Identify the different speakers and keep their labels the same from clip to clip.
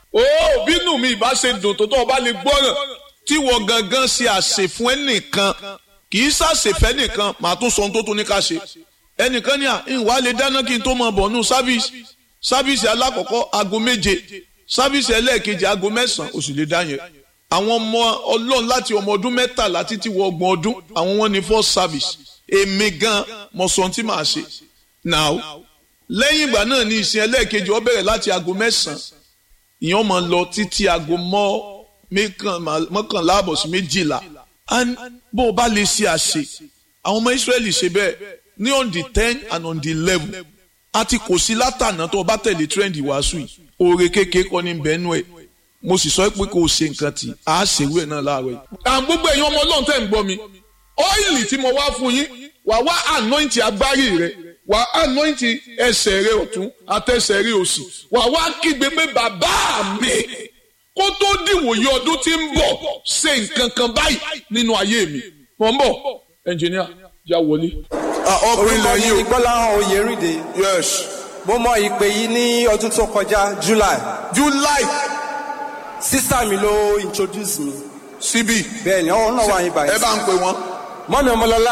Speaker 1: ó bínú mi ìbá ṣe dùn tó tó o bá lè gbọ́ràn tí wọ́n gangan ṣe àṣẹ fún ẹnìkan kì í ṣàṣẹfẹ́ nìkan màá tún sọ ohun tó tún ní ká ṣe ẹnìkan ní à ìwà lè dáná kí n tó máa bọ̀ nù sáfíìsì sáfíìsì alákọ̀ọ́kọ́ aago méje sáfíìsì ẹlẹ́ẹ̀kejì aago mẹ́sàn-án ó sì lè dá yẹn àwọn ọmọ ọlọ́run láti ọmọ ọdún mẹ́tàlá títí wọ ọgbọ̀n ọdún àwọn wọn ní first service èmi gan mo sọ ohun tí màá ṣe now lẹ́yìn ìgbà náà ní ìsìn ẹlẹ́ẹ̀kejì ó bẹ̀rẹ̀ láti aago mẹ́sàn-án ìyẹn máa lọ títí aago mọ́kànlá àbọ̀ sí méjìlá bó o bá lè ṣe àṣe àwọn ọmọ Ísírẹ́lì ṣe bẹ́ẹ̀ ní on the ten and on the eleven àti kò sí látànà tó o bá tẹ̀lé trend wàásù yìí oore kékeré kọ́ ní bẹ́ẹ̀nù ẹ̀ mo sì sọ pé kò ṣe nǹkan tí a ṣèwé ẹ̀ náà láàárọ̀ yìí. àwọn gbogbo èèyàn ọmọ ọlọ́run tẹ̀ ń gbọ́ mi ọ́ìlì tí mo wá fún yín wà wá anointing agbárí rẹ wà anointing ẹsẹ̀ rẹ ọ̀tún àtẹsẹ̀ rẹ òsì wà wá kígbe pé bàbá mi kó tó dìwòye ọdún tí ń bọ̀ ṣe nǹkan kan báyìí nínú ayé mi mọ̀ ń bọ̀ ẹnjìníà já wọlé.
Speaker 2: ọkùnrin lẹ́yìn o.
Speaker 3: Gbọ́láhàn Oyèrìndé.
Speaker 2: yes.
Speaker 3: Mo mọ ìpè yìí ní ọdún tó kọjá July.
Speaker 2: July
Speaker 3: Sísá mi ló introduce mi.
Speaker 2: síbí.
Speaker 3: Bẹ́ẹ̀ni, ọ̀hún náà wà yín báyìí.
Speaker 2: ẹ bá ń pè wọ́n.
Speaker 3: Mọ́mi Ọmọlọ́lá.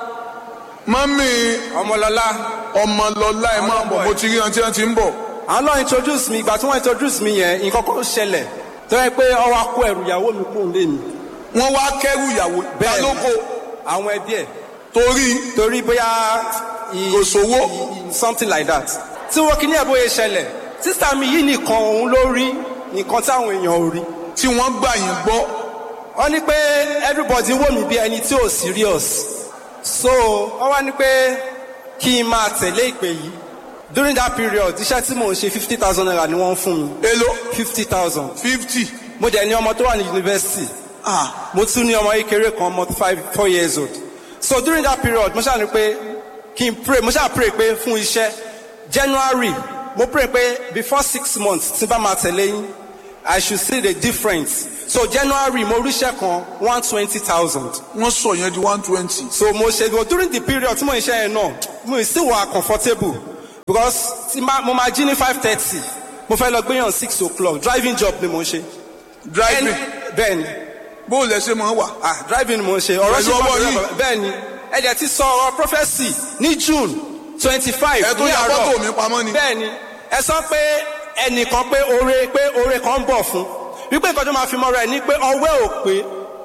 Speaker 2: mọ́mí
Speaker 3: Ọmọlọ́lá.
Speaker 2: ọmọlọ́lá ẹ máa bọ̀ mo ti rí wọn tí wọ́n ti ń bọ̀.
Speaker 3: Àwọn náà introduce mi, ìgbà tí wọ́n introduce mi yẹn, nǹkan kan ṣẹlẹ̀. Tó yẹ pé ọwọ́ akó ẹrù ìyàwó mi kúrò lé mi.
Speaker 2: wọ́n wá kẹ́rù ìyàwó
Speaker 3: Bẹ́ẹ̀ni.
Speaker 2: lóko
Speaker 3: Àwọn ẹbí ẹ̀.
Speaker 2: torí
Speaker 3: Torí bóyá. i-
Speaker 2: Kò sówó.
Speaker 3: i- i- Something like that. Tí wọ́n kí ní ẹ̀ bóyá ṣẹlẹ̀. Sísá mi yìí nìkan òun ló rí nǹkan táwọn èèyàn ò rí.
Speaker 2: tí wọ́n gbà yín gbọ́.
Speaker 3: wọ́n ní pé everybody wò mí bí ẹni tí ò serious so wọ́n wá ní pé kí n máa tẹ̀lé ìpè yìí during that period iṣẹ́ tí mò ń ṣe fifty thousand naira ni wọ́n ń fún mi
Speaker 2: èló
Speaker 3: fifty thousand
Speaker 2: fifty.
Speaker 3: mo dẹ̀ ní ọmọ tó wà ní yunifásitì
Speaker 2: ah
Speaker 3: mo tún ní ọmọ kékeré kan ọmọ five four years old so during that period mo ṣáà ní pé kí n pray mo ṣáà pray pé fún iṣẹ́ January mo pray pé before six months tí n bá máa tẹ̀lé yín I should see the difference so January mo ríṣẹ́ kan one twenty thousand
Speaker 2: wọ́n sọ yẹn di one twenty.
Speaker 3: so mo ṣe but during the period tí mo ń ṣe yẹn náà mo still wà comfortable because tí ma- mo máa jí ní five thirty mo fẹ́ lọ gbéyàn six o'clock driving job ni mo ń ṣe.
Speaker 2: driving
Speaker 3: bẹ́ẹ̀ni
Speaker 2: bó o lẹ ṣe máa wà.
Speaker 3: ah driving mo ń ṣe ọ̀rọ̀
Speaker 2: Pẹ̀lú ọwọ́ yìí.
Speaker 3: bẹ́ẹ̀ni ẹ̀jẹ̀ ti sọ ọ̀rọ̀ prophesy ní June twenty five
Speaker 2: ẹ tún
Speaker 3: ní
Speaker 2: ya
Speaker 3: àárọ̀
Speaker 2: fọ́tò mi pamọ́ ni.
Speaker 3: bẹ́ẹ̀ni ẹ sọ pé ẹnìkan pé oore pé oore kan ń bọ̀ fún wípé nǹkan tó máa fi mọ́ra ẹ̀ ní pé ọwẹ́ ò pé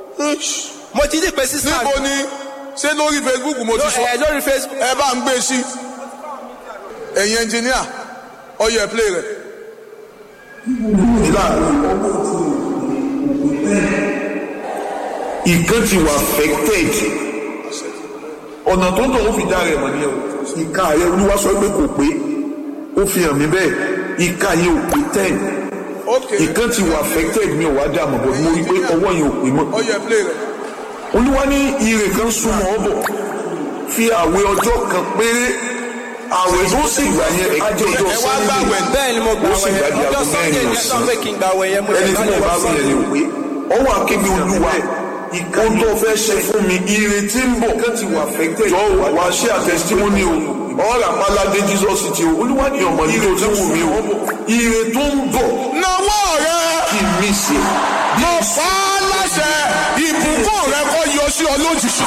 Speaker 3: mo ti dì pé sísá
Speaker 2: níbo ni ṣé lórí Facebook mo ti sọ.
Speaker 3: ẹ lórí Facebook
Speaker 2: ẹ bá ń gbé sí. ẹ̀yin ẹnjìníà ọyọ ẹ̀ play rẹ̀.
Speaker 4: ìkan ti wà affected ọ̀nà tó ń tọ̀ ó fi dá rẹ̀ mọ̀ ní ẹ̀ ìka rẹ̀ olúwa sọ pé kò pé ó fi hàn mí bẹ́ẹ̀ ìka yẹn ò pé ten
Speaker 2: ok
Speaker 4: ìkan ti wà affected mi ò wá dà mọ̀ bọ̀ mo rí i pé ọwọ́ yẹn ò pé mọ́
Speaker 2: ọyọ ẹ̀ play rẹ̀.
Speaker 4: olúwa ní ire kan súnmọ́ ọ bọ̀ fi àwẹ̀ ọjọ́ kan péré àwẹ̀ tó sì gbà yẹn á jẹ́ ọjọ́
Speaker 2: ẹ wá gbà wẹ̀.
Speaker 3: bẹ́ẹ̀ ni mo gbà
Speaker 4: ó sì
Speaker 3: wẹ̀
Speaker 4: gbàdí
Speaker 3: ọjọ́
Speaker 4: aago
Speaker 3: Sunday
Speaker 4: mẹ́rin
Speaker 3: ni ẹ sọ pé kí n gbà wẹ̀ yẹn mo
Speaker 4: ẹni tí mo bá wí yẹn ni ò pé ọwọ́ akébi olúwa ohun tó fẹ́ ṣe fún mi ire tí ń bọ̀ jọ wá ṣe àtẹ̀sítímọ́nì o ọ̀rọ̀ àpáládé Jesus ti o olúwa ní ọmọ ire tí wù mí o ire tó ń bọ̀
Speaker 2: nawọ́ rẹ
Speaker 4: kí n mí ṣe
Speaker 2: mo fà á láṣẹ ìbùkún rẹ kó yọ sí ọ lójijì.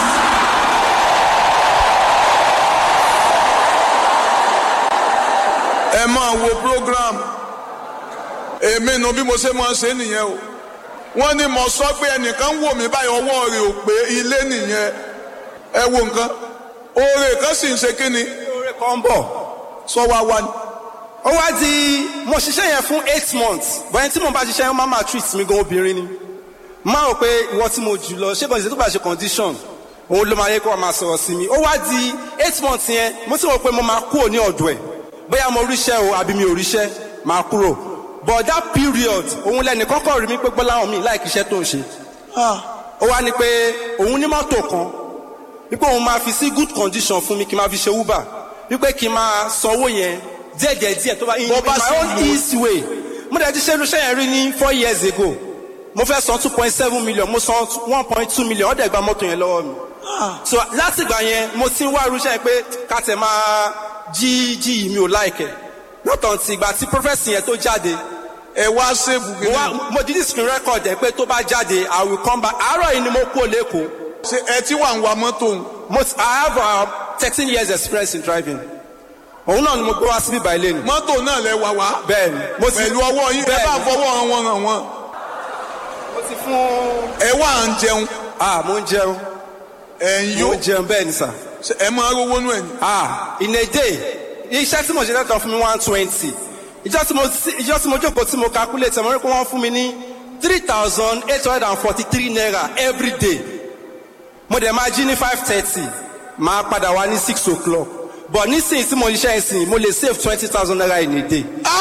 Speaker 2: ẹ máa wo program èmi nu bí mo ṣe máa ṣe nìyẹn o wọ́n ní mo sọ pé ẹnìkan wò mí báyìí ọwọ́ rẹ̀ ò pé ilé nìyẹn ẹ wo nǹkan oore kan sì ń ṣe kí ni
Speaker 3: oore kan ń bọ̀
Speaker 2: sọ wá wá ni.
Speaker 3: ó wá di mo ṣiṣẹ́ yẹn fún eight months bọ́yẹn tí mo bá ṣiṣẹ́ yẹn máa máa treat mi gan obìnrin ni máa rò pé ìwọ tí mo jù lọ ṣé kàn ṣe tó bá ṣe condition òun ló máa yẹ kó wá máa sọ̀rọ̀ sí mi ó wá di eight months yẹn mo ti rò pé mo máa kúrò ní ọ̀dọ̀ ẹ̀ bóyá mo ríṣẹ́ o àbí mi ò ríṣẹ́ máa kúrò but that period òun lẹ́nu kọ́kọ́ rí mi pé gbọ́láhàn mi láì kíṣẹ́ tó ń ṣe ó wá ní pé òun ní mọ́tò kan wípé òun máa fi sí good condition fún mi kí n máa fi ṣe uber wípé kí n máa sanwó yẹn díẹ̀díẹ̀ díẹ̀ tó bá in
Speaker 2: Bó bá
Speaker 3: my
Speaker 2: sì
Speaker 3: own
Speaker 2: wù ú.
Speaker 3: easy way mo dẹ̀ ti ṣe irúṣẹ́ yẹn rí ní four years ago mo fẹ́ san two point seven million mo san one point two million ó dẹ̀ gba mọ́tò yẹn lọ́wọ́ mi so láti ìgbà yẹn mo ti ń wá irúṣẹ́ yẹn pé ká tẹ̀ máa jí jí yìí mi ò láìkẹ̀ lọ́tọ̀ ti ìgbà tí prọfẹ̀sì yẹn tó jáde
Speaker 2: ẹ wá sèbù
Speaker 3: mo
Speaker 2: kìíní.
Speaker 3: wá mo di screen record ẹ pé tó bá jáde i will come back àárọ̀ yìí ni mo kú lẹ́kọ̀ọ́
Speaker 2: ṣe ẹ tí wà ń wa mọ́tò ń.
Speaker 3: mo ti- i have uh, thirteen years experience in driving òun náà ni mo gbé wá síbí báyìí lẹ́nu
Speaker 2: mọ́tò náà lẹ wà wá.
Speaker 3: bẹ́ẹ̀ ni mo ti
Speaker 2: pẹ̀lú ọwọ́ yín ẹ
Speaker 3: bẹ́ẹ̀
Speaker 2: bá
Speaker 3: ni.
Speaker 2: fọwọ́ wọn wọn hàn wọn.
Speaker 3: mo ti fún
Speaker 2: ẹ wà ń jẹun
Speaker 3: ah mo ń jẹun
Speaker 2: ẹ ń
Speaker 3: mo
Speaker 2: yó
Speaker 3: ń jẹun bẹ́ẹ̀ ni sà
Speaker 2: Ṣé ẹ máa rówó nú ẹ̀ ní.
Speaker 3: ah in a day iṣẹ́ tí mo ṣe lẹ́tọ̀ fún mi one twenty ìjọ tí mo ìjọ tí mo jókòó tí mo calculate mo rí pé wọ́n fún mi ní three thousand eight hundred and forty three naira every day mo dẹ̀ máa jí ní five thirty máa padà wá ní six o'clock but nísìnyí tí mo ṣiṣẹ́ ìsìn mo lè save twenty thousand naira in a day.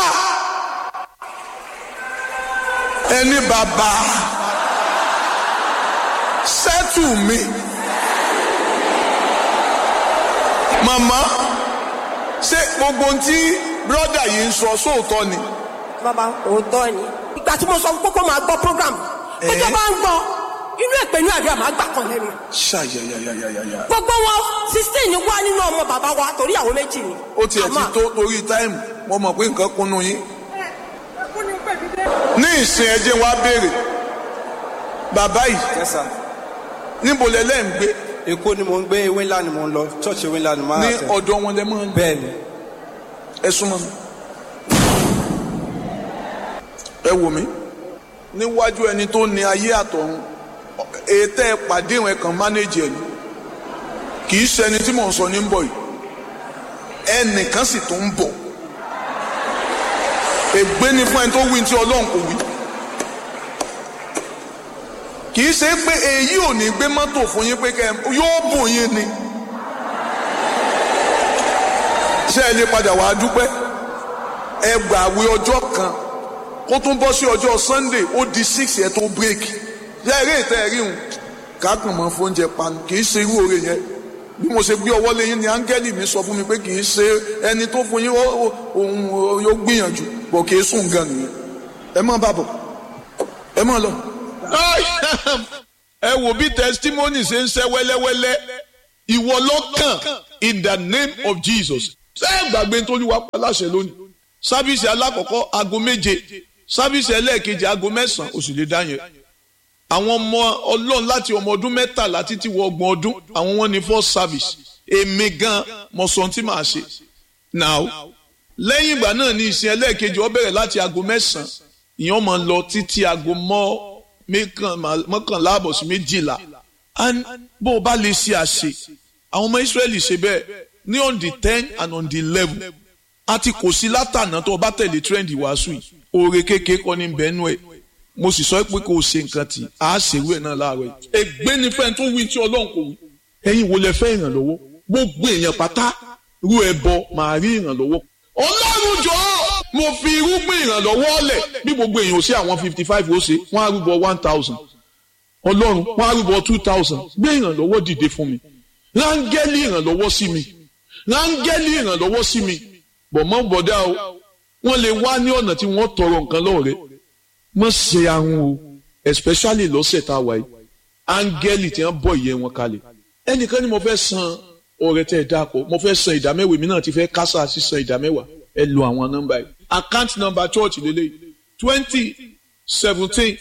Speaker 2: ẹni bàbá sẹ́tù mi. màmá ṣé gbogbo ohun tí bírọ́dà yìí ń sọ sóòótọ́ ni.
Speaker 5: bàbá òótọ́ ni. ìgbà tí mo sọ fún kókó máa gbọ́ program ẹjọ́ bá ń gbọ́ inú èpè ní àdúrà máa gbà kan lẹ́nu.
Speaker 2: ṣàyàyàyàyàyà.
Speaker 5: gbogbo wọn sixteen wá nínú ọmọ bàbá wa torí àwọn méjì ni.
Speaker 2: ó tiẹ̀ ti
Speaker 5: Àmọ́-
Speaker 2: tó torí táìmù mo mọ̀ pé nǹkan kúnnú yín. ní ìsìn ẹjẹ́ wa béèrè bàbá yìí
Speaker 3: yes sir
Speaker 2: níbo lẹ lẹ́ ń gbé
Speaker 3: èkó ni mo ń gbé ewé ńlá ni mo ń lọ church ewé ńlá ni mo máa
Speaker 2: ní
Speaker 3: tẹ̀
Speaker 2: ọ̀dọ̀ wọn lẹ mọ́ ń
Speaker 3: bẹ́ẹ̀ ni
Speaker 2: ẹ súnmọ́ mi. ẹ wò mí níwájú ẹni tó ní ayé àtọ̀run ètò ẹ pàdé ìwọ̀n ẹ̀kan mánéjì ẹ̀ ni kì í ṣẹni tí mò ń sọ ní ń bọ̀ yìí ẹnìkan sì tún ń bọ̀ ègbé ni fún ẹni tó wí tí ọlọ́run kò wí kì í ṣe pé èyí ò ní gbé mọ́tò fún yín pé kẹ́ ẹ- yóò bùn yín ni ṣé ẹ lè padà wàá dúpẹ́ ẹ gbàwé ọjọ́ kan kó tún bọ́ sí ọjọ́ sunday ó di six yẹn tó break lẹ́ẹ̀rí ìtẹ́ ẹ̀rí hùn kákan mọ́ fóúnjẹ panu kì í ṣe irú oore yẹn bí mo ṣe gbé ọwọ́ lẹ́yìn ni áńgẹ́lì mi sọ fún mi pé kì í ṣe ẹni tó fún yín ó- ó- òun yóò gbìyànjú bọ̀ kì í sùn gan nìyẹn ẹ má bàbọ̀ ẹ má lọ.
Speaker 1: ẹ wò bí testimony ṣe ń ṣe wẹ́lẹ́wẹ́lẹ́ ìwọ lọ́kàn in the name of jesus ṣé ẹ gbàgbé nítorí wàá pa láṣẹ lónìí sábìsì alákọ̀ọ́kọ́ aago méje sábìsì ẹlẹ́ẹ̀kejì aago mẹ́sàn-án oṣù lè dá yẹn àwọn ọmọ ọlọ́run láti ọmọ ọdún mẹ́tàlá títí wọ ọgbọ̀n ọdún àwọn wọn ní first service èmi gan mo sọ ohun tí màá ṣe now lẹ́yìn ìgbà náà ní ìsìn ẹlẹ́ẹ̀kejì ó bẹ̀rẹ̀ láti aago mẹ́sàn-án ìyẹn máa lọ títí aago mọ́ mẹ́kàn- mọ́kànlá àbọ̀ sí méjìlá and bó o bá lè ṣe àṣe àwọn ọmọ Ísírẹ́lì ṣe bẹ́ẹ̀ ní on the ten and on the eleven àti kò sí látànà tó o bá tẹ̀lé trend ìwàásù yìí oore kékeré kọ́ ní bẹ́ẹ̀nù ẹ̀ mo sì sọ pé kò ṣe nǹkan tí a ṣèwé ẹ̀ náà láàárọ̀ yìí. ègbé ni fẹ́ẹ́ tó wí tí ọlọ́run kò wí. ẹ̀yin wo lẹ fẹ́ ìrànlọ́wọ́ gbogbo èèyàn pátá rú ẹbọ màá rí ìrànlọ́wọ́. ọlọ́run jọ̀ọ́ mo fi irúgbìn ìrànlọ́wọ́ lẹ̀ bí gbogbo èèyàn ò sí àwọn fifty five ó ṣe wọ́n á rúbọ one thousand ọlọ́run wọ́n á rúbọ two thousand gbé ìrànlọ́wọ́ dìde fún mi rángẹ́lì ìrànlọ́wọ́ sí mi rángẹ́lì ìrànlọ́wọ́ sí mi bọ̀mọ́ bọ̀dá o wọ́n lè wá ní ọ̀nà tí wọ́n tọrọ nǹkan lọ́wọ́ rẹ̀ mọ̀ ṣe ahun o especially lọ́sẹ̀ tá a wà yìí áńgẹ́lì tí wọ́n bọ̀ ìyẹn wọn kalẹ̀ ẹnìkan ni mo fẹ́ san ọrẹ tẹ́ ẹ dáàpọ̀ mo fẹ́ san ìdámẹ́wàá mi náà ti fẹ́ kásá sí san ìdámẹ́wàá ẹ lo àwọn nọ́mbà yìí account number church lélẹ̀ twenty seventeen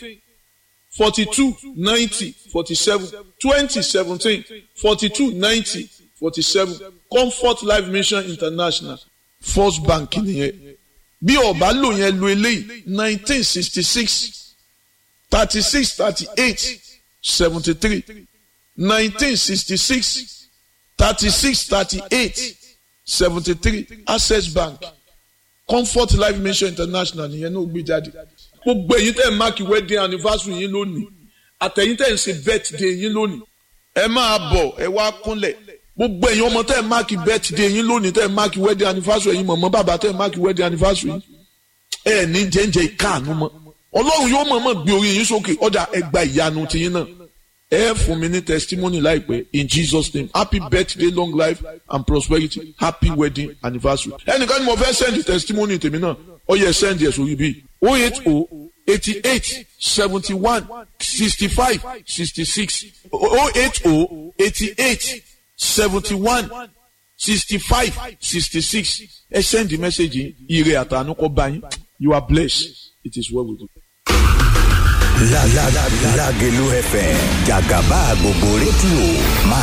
Speaker 1: forty two ninety forty seven twenty seventeen forty two ninety forty seven comfort life mission international first bank nìyẹn bí ọba lò yẹn lo eléyìí nineteen sixty six thirty six thirty eight seventy three nineteen sixty six thirty six thirty eight seventy three access bank comfort life mission international nìyẹn náà gbé jáde gbogbo èyí tẹ̀ ń máàkì wedding anniversary yín lónìí àtẹ̀yìn tẹ̀ ń ṣe birthday yín lónìí ẹ máa bọ̀ ẹ wá kúnlẹ̀ gbogbo èyí ọmọ tẹ̀ ń máàkì birthday yín lónìí tẹ̀ ń máàkì wedding anniversary yín mọ̀mọ́ bàbá tẹ̀ ń máàkì wedding anniversary yín ẹ ní jẹ́njẹ́ ìkáàánú mọ́ ọlọ́run yóò mọ̀ọ́mọ̀ gbé orí yín sókè ọ̀dà ẹ gba ìyanu tiyín náà ẹ fún mi ní testimony láìpẹ́ in Jesus name happy birthday long life and prosperity happy wedding anniversary ẹnìkan ni mo fẹ́ send testimony tèmi náà ó yẹ send ẹ̀ sórí bíi oh eight oh eighty eight seventy one sixty five sixty six oh eight oh eighty eight seventy one sixty five sixty six ẹ send the message yìí ire àtànú kọ bá yín you are blessed it is well with you.
Speaker 6: La la la Lágelú FM jàgàbá gbogbo rédíò máa